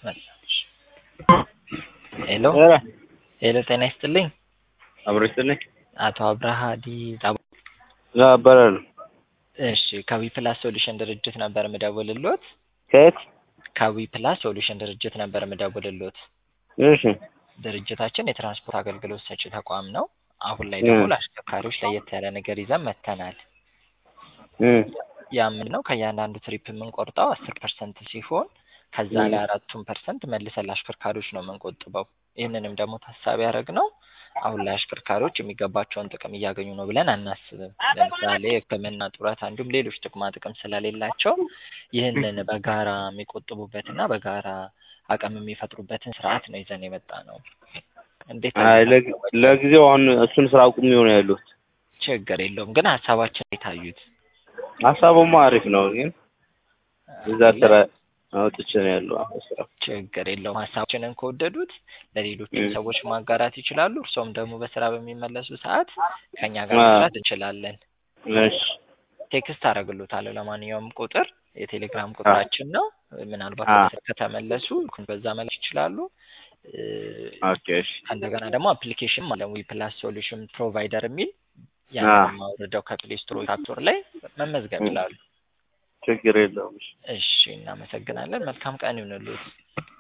ሄሎ ሄሎ ጤና ይስጥልኝ አብሮ ይስጥልኝ። አቶ አብርሃ ዲጣባ እባላለሁ። እሺ ከዊ ፕላስ ሶሉሽን ድርጅት ነበር ምደውልሎት። ከየት? ከዊ ፕላስ ሶሉሽን ድርጅት ነበር ምደውልሎት። እሺ ድርጅታችን የትራንስፖርት አገልግሎት ሰጪ ተቋም ነው። አሁን ላይ ደግሞ ለአሽከርካሪዎች ለየት ያለ ነገር ይዘን መጥተናል። እም ያ ምንድን ነው? ከእያንዳንዱ ትሪፕ የምንቆርጠው አስር ፐርሰንት ሲሆን ከዛ ላይ አራቱን ፐርሰንት መልሰን ለአሽከርካሪዎች ነው የምንቆጥበው። ይህንንም ደግሞ ታሳቢ ያደረግነው አሁን ላይ አሽከርካሪዎች የሚገባቸውን ጥቅም እያገኙ ነው ብለን አናስብም። ለምሳሌ ሕክምና፣ ጡረታ እንዲሁም ሌሎች ጥቅማ ጥቅም ስለሌላቸው ይህንን በጋራ የሚቆጥቡበትና በጋራ አቅም የሚፈጥሩበትን ስርዓት ነው ይዘን የመጣ ነው። እንዴት አይ ለግ- ለጊዜው አሁን እሱን ስራ አቁሜ ነው ያለሁት። ችግር የለውም ግን ሀሳባችን የታዩት ሀሳቡማ አሪፍ ነው፣ ግን እዛ ስራ አውጥቼ ነው ያለው አሁን ስራ። ችግር የለውም። ሀሳባችንን ከወደዱት ለሌሎችም እም። ሰዎች ማጋራት ይችላሉ። እርሶም ደግሞ በስራ በሚመለሱ ሰዓት ከኛ ጋር አዎ። መስራት እንችላለን። እሺ ቴክስት አደርግሎታለሁ ለማንኛውም ቁጥር የቴሌግራም ቁጥራችን ነው። ምናልባት አዎ። ወደ ስራ ከተመለሱ በዛ መላክ ይችላሉ። እ፣ ኦኬ እሺ እንደገና ደግሞ አፕሊኬሽን አለ ዊ ፕላስ ሶሉሽን ፕሮቫይደር የሚል አዎ። ያንን ማውረደው ከፕሌይ ስቶር ወይ ከአፕ ስቶር ላይ መመዝገብ እም። ይላሉ። ችግር የለውም። እሺ እሺ እናመሰግናለን። መልካም ቀን ይሁንልዎት።